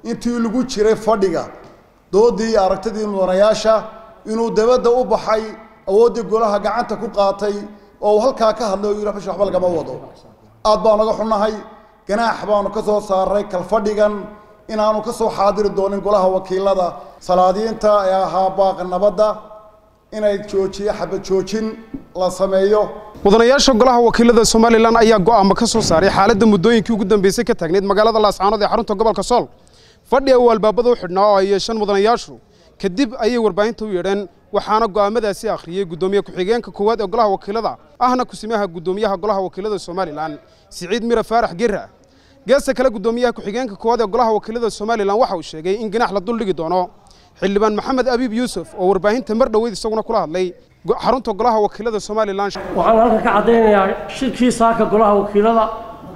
intii lagu jiray fadhiga doodii iyo aragtidii mudanayaasha inuu dabadda u baxay awooddii golaha gacanta ku qaatay oo uu halkaa ka hadlay oo yidhi bish waxba lagama wado aad baan naga xunnahay ganaax baanu ka soo saaray kalfadhigan inaanu ka soo xaadiri doonin golaha wakiilada salaadiinta ee ahaa baaqa nabadda inay joojiye xabad joojin la sameeyo mudanayaasha golaha wakiilada somalilan ayaa go'aamo ka soo saaray xaaladda muddooyinkii ugu dambeysay ka taagneyd magaalada laascaanood ee xarunta gobolka sool fadhi uu albaabada u xidhnaa oo ay yeesheen mudanayaashu kadib ayay warbaahinta u yeedheen waxaana go'aamadaasi akhriyey guddoomiye ku-xigeenka koowaad ee golaha wakiilada ahna kusimaha guddoomiyaha golaha wakiilada somalilan siciid mira faarax gera geesta kale guddoomiyaha ku-xigeenka koowaad ee golaha wakiilada somalilan waxa uu sheegay in ganax la duldhigi doono xildhibaan maxamed abiib yuusuf oo warbaahinta mar dhoweyd isaguna kula hadlay xarunta golaha wakiilada somalilan waxaan halkan ka caddaynayaa shirkii saaka golaha wakiilada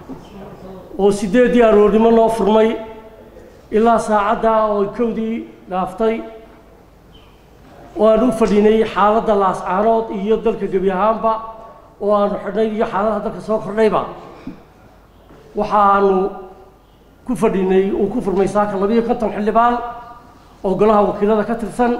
oo siddeeddii aroornimo noo furmay ilaa saacadda oo kowdii dhaaftay oo aan u fadhinay xaaladda laascaanood iyo dalka gebi ahaanba oo aanu xidhnay iyo xaaladaha dalka soo kordhayba waxaanu ku fadhinay uu ku furmay saaka labiyo konton xildhibaan oo golaha wakiilada ka tirsan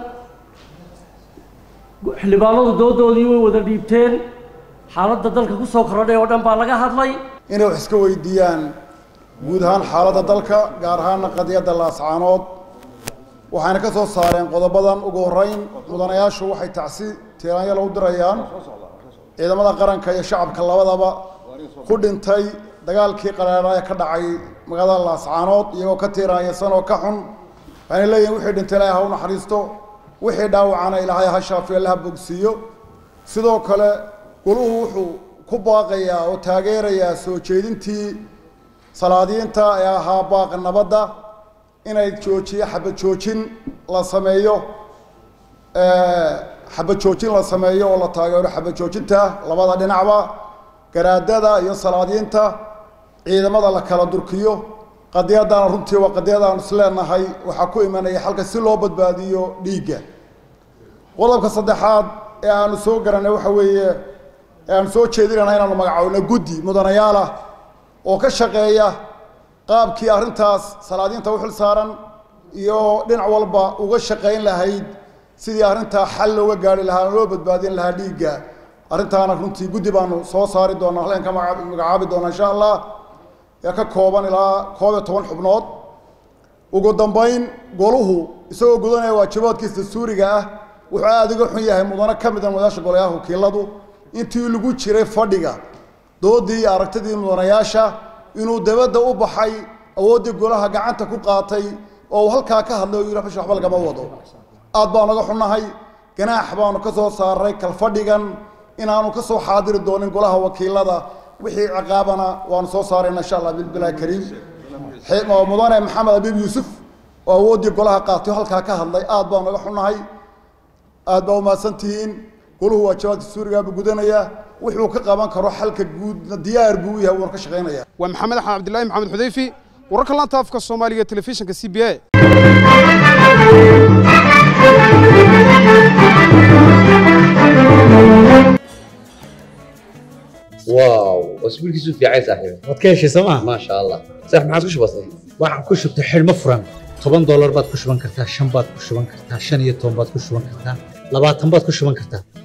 xildhibaanadu doodoodii way wada dhiibteen xaaladda dalka ku soo kordhay oo dhan baa laga hadlay inay wax iska weydiiyaan guud ahaan xaaladda dalka gaar ahaana qadiyadda laascaanood waxayna ka soo saareen qodobadan ugu horreyn mudanayaashu waxay tacsi tiiraanyalo u dirayaan ciidamada qaranka iyo shacabka labadaba ku dhintay dagaalkii qaraara ee ka dhacay magaalada laascaanood iyagoo ka tiiraanyasan oo ka xun waxayna leeyihin wixii dhintay ilaahay ha u naxariisto wixii dhaawacana ilaahay ha shaafiyo laha bogsiiyo sidoo kale goluhu wuxuu ku baaqayaa oo taageerayaa soo jeedintii salaadiinta ee ahaa baaqa nabadda inay joojiye xabad joojin la sameeyo xabad joojin la sameeyo oo la taageero xabad joojinta labada dhinacba garaadada iyo salaadiinta ciidamada la kala durkiyo qadiyadana runtii waa qadiyadaanu isleenahay waxaa ku imanaya xalka si loo badbaadiyo dhiigga qodobka saddexaad ee aanu soo garanay waxa weeye ee aanu soo jeedinayna inaanu magacoowno guddi mudanayaalah oo ka shaqeeya qaabkii arrintaas salaadiinta u xil saaran iyo dhinac walba uga shaqayn lahayd sidii arrintaa xal looga gaari lahaa loo badbaadin lahaa dhiigga arrintaana runtii guddi baanu soo saari doonaa halkan ka magacaabi doonaa insha allah ee ka kooban ilaa koob iyo toban xubnood ugu dambayn goluhu isagoo gudanaya waajibaadkiisa dastuuriga ah wuxuu aada uga xun yahay mudano ka mid a mudanayaasha golayaha wakiiladu intii lagu jiray fadhiga doodii iyo aragtidii mudanayaasha inuu dabadda u baxay awooddii golaha gacanta ku qaatay oo uu halkaa ka hadlay oo yidhi bish waxba lagama wado aad baan naga xunnahay ganaax baanu ka soo saaray kalfadhigan inaanu ka soo xaadiri doonin golaha wakiilada wixii ciqaabana waanu soo saarayna insha allah bilbilahi kariim mudane maxamed abiib yuusuf oo awooddii golaha qaatay halkaa ka hadlay aad baan naga xunnahay aad baa umahadsan tihiin goluhu waajibaadka suurigaabuu gudanayaa wuxuu ka qaban karo xalka guudna diyaar buu u yahay wuuna ka shaqaynaya waa maxamed axmed cabdilaahi maxamed xudayfi wararka laanta afka soomaaliga telefishinka c b a واو واسبوع كيسو في عايز صاحبي waad ka heshay sooma ما شاء الله صح ما عادش بسيط waxaan ku shubtay xidhmo furan toban doolar baad ku shuban kartaa shan baad ku shuban kartaa shan iyo toban baad ku shuban kartaa labaatan baad ku shuban kartaa